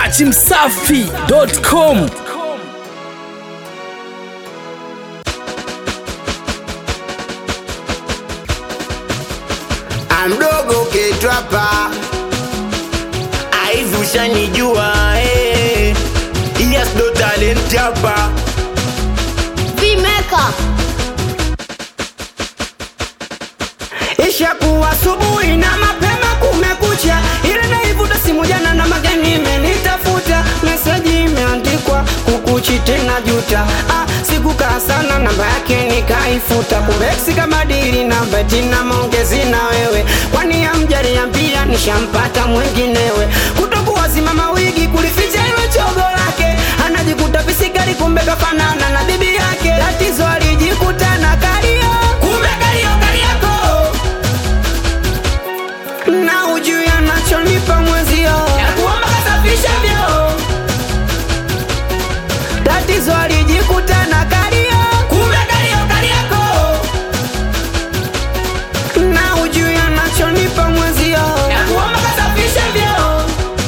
dachimsafi.com amdogo ketwapa aivi ushanijua eh. yes do talent hapa Vimeka Ishakuwa asubuhi na mapema kumekucha, ile naivuta simu jana na mageni imenitafuta, meseji imeandikwa kukuchi tena juta. Ah, sikukaa sana namba yake nikaifuta, kumbe ex kama dili namba jina maongezi na wewe, kwani amjaniambia nishampata mwinginewe, kutokuwa simama wigi kulificha hilo chogo lake, anajikuta visigari kumbe kafanana na bibi yake, tatizo alijikuta na kario, kumbe kario kariako na ujui anachonipa mwezio ya kuomba kasafisha vyo tatizo alijikuta na kario kumbe kario kariako na ujui anachonipa mwezio ya kuomba kasafisha vyo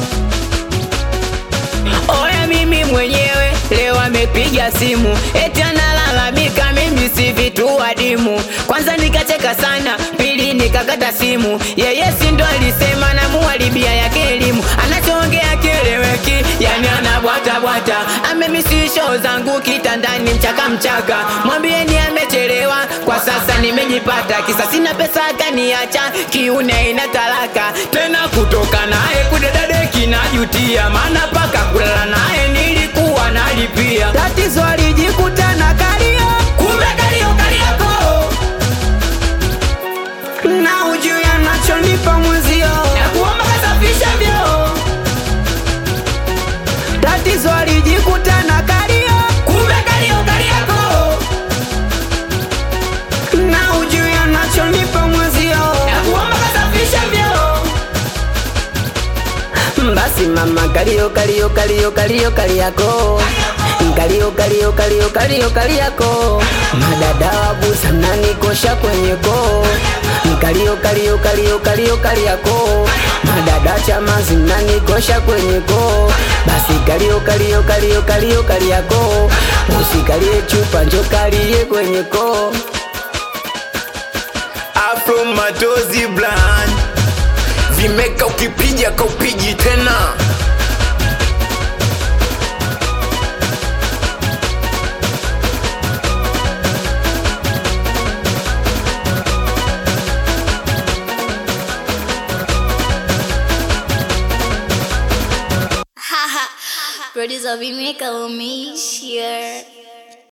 Oya mimi mwenyewe leo amepiga simu eti analalamika mimi si vitu adimu. Kwanza nikacheka sana, pili nikakata simu. Yeye si ndo alisema namuharibia yake elimu, anachoongea kieleweki, yani anabwata bwata. Amemisi show zangu kitandani mchaka mchaka, mwambieni amechelewa, kwa sasa nimejipata, kisa sina pesa akaniacha, kiune ina talaka tena kutoka naye kudedadeki najutia, maana paka kulala naye nilikuwa nalipia. Tatizo alijikuta na kario, kumbe kario kariako na ujui anachonipa mwezio ya kuomba kasafisha vyo tatizo alijikuta na kario, kumbe kario kariako na ujui anachonipa mwezio ya kuomba kasafisha vyo basi mama kalio kalio kalio kalio kaliako kalio kalio kalio kalio kaliako madada wabusa mnanikosha kwenye koo kalio kalio kalio kalio kaliako madada chamazi mnanikosha kwenye koo basi kalio kalio kalio kalio kaliako usikalie chupa njo kalie kwenye koo afro matozi blan vimeka ukipija kaupiji tena Producer Vimeka umeishia